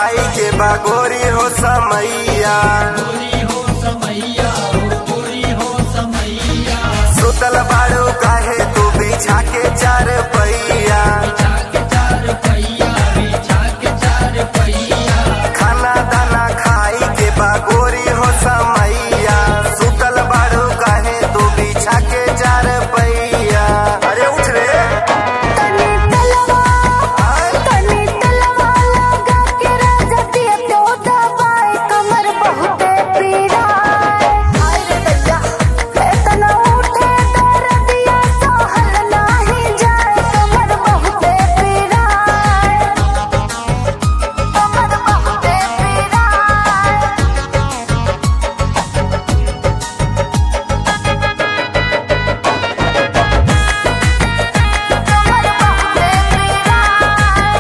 खाई के बागोरी हो समैया सुतल बाड़ू काहे तू बिछा के चार पैया खाना दाना खाई के बागोरी हो समैया सुतल बाड़ू काहे तू बिछा के चार पैया अरे उठ रे तनी तलवा तनी तलवा लगा के राजा दिया तो दबाए कमर बहुते पीड़ा हाय रे दैया इतना उठे दर्दिया सहल नाही जाए कमर बहुते पीड़ा कमर बहुते पीड़ा कमर बहुते पीड़ा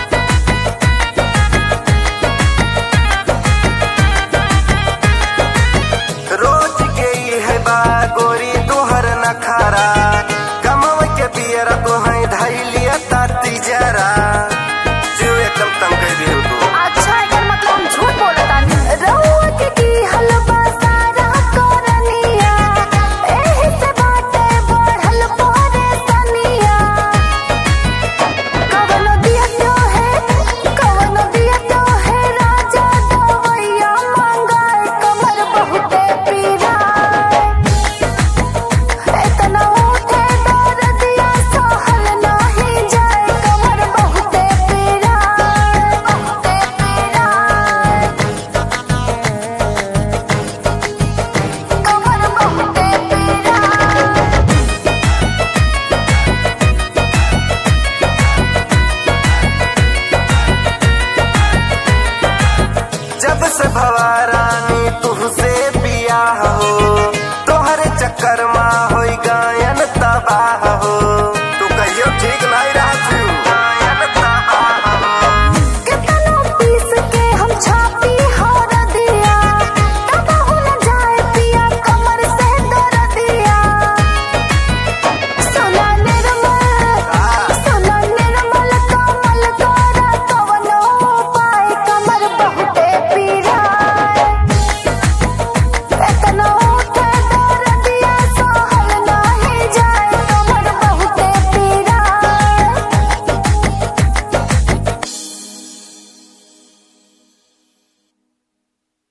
रोज के ई है बागोरी तोहर नखारा कमव के पियरा तो है धैलिया ताती जरा